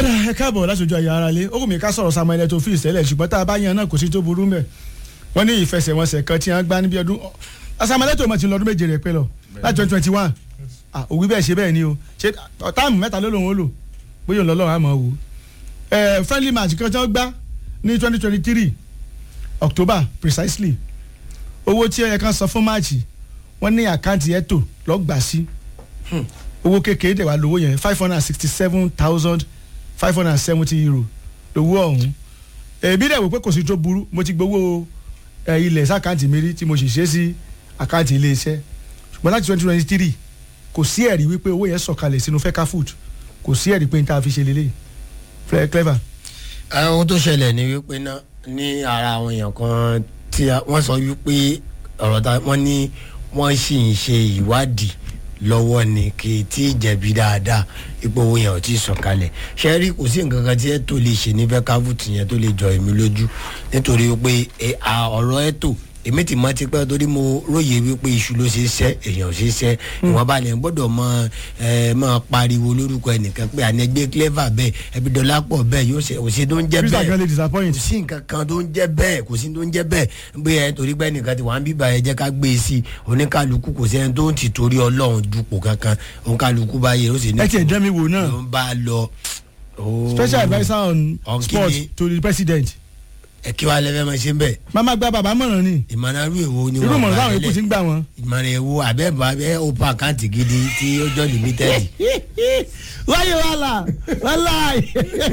ọ̀dà ẹ káàbọ̀ láti ojú ayé ara lé ó kò mí ká sọ̀rọ̀ Samuel Eto'o fi ìṣẹ̀lẹ̀ ṣùgbọ́n tá a bá yan náà kò sí tó burú mẹ́ wọ́n ní ìfẹsẹ̀wọnsẹ̀ kan tí wọ́n gbá níbi ọdún Samuel Eto'o mọ̀ ti lọ́dún méje rẹ̀ pé lọ láti twenty twenty one òwú bẹ́ẹ̀ ṣe bẹ́ẹ̀ ni o ṣe táàmù mẹ́ta ló lòun ó lò bóyá òun lọ́lọ́run àmọ́ wò ẹ friendly match kan tí wọ́n gbá ní twenty twenty three October precisely owó tí ẹ̀yẹ kan san fún máàcì wọ́n ní àkáǹtì Eto'o lọ́gbà sí owó kékeré dẹ̀ wá lówó yẹn five hundred and sixty seven thousand five hundred and seventy euro lówó ọ̀hún èmi dẹ̀ wò pé kò sí tó burú mo ti gbowó ilẹ̀ sàkáǹtì mi rí tí mo sì ṣe sí àkáǹtì iléeṣẹ́ ṣùgbọ́n láti twenty twenty three kò sí ẹ̀rí wípé owó yẹn sọ̀kalẹ̀ sínú fẹ́ká food kò sí ẹ̀rí pé n ta fi ṣe lélẹ̀ clever. ohun tó ṣẹlẹ̀ ni wípé náà ní ara àwọn èèyàn kan tí wọ́n sọ wípé ọ̀rọ̀ ta wọ́n ní wọ́n sì ń ṣe ìwádìí lọ́wọ́ ni kì í tí ì jẹ̀bi dáadáa ipò owó yẹn ò tí ì sọ̀kalẹ̀ ṣe rí kò sí nǹkan kan tí ẹ tó lè ṣe ní fẹ́káfùtì yẹn tó lè jọ èmi lójú nítorí pé ọ̀rọ̀ ẹ tó èmi ti mọ tipẹ́ torí mo róye wípé iṣu ló ṣe ṣẹ́ èèyàn ṣe ṣẹ́ ìwọ̀n balẹ̀ ń gbọ́dọ̀ mọ ẹ mọ pariwo lórúkọ ẹnìkan pé ànẹgbẹ́ clever bẹ́ẹ̀ ẹbí dọ́là pọ̀ bẹ́ẹ̀ yóò ṣe òṣè tó ń jẹ́ bẹ́ẹ̀ kò sí nǹkan kan tó ń jẹ́ bẹ́ẹ̀ kò sí tó ń jẹ́ bẹ́ẹ̀ pé ẹ torí pé ẹnìkan ti wà ń bíbá ẹ jẹ́ ká gbé e sí oníkàlùkù kò sẹ́ni tó ń ti torí ọlọ́run dupò kankan oníkàlùkù bá yẹ ó sì ní. ẹ tiẹ̀ jẹ́ mi wò náà ló ń bá lọ. special adviser on sports to the president ẹ kí wàá lẹ́fẹ̀ẹ́ máa ṣe ń bẹ̀. màmá gba bàbá mọ̀ràn ni. ìmọ̀ràn irú èwo ni irú wọ́n mọ̀ràn táwọn èkó ti ń gbà wọ́n. ìmọ̀ràn èwo àbẹ́bà abẹ́ open account gidi tí ó jọ limited. wáyé wàhálà wàhálà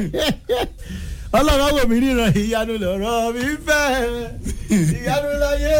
ọlọ́run wò mí ríran ìyanu lọ́rọ̀ mi fẹ́ ìyanu láyé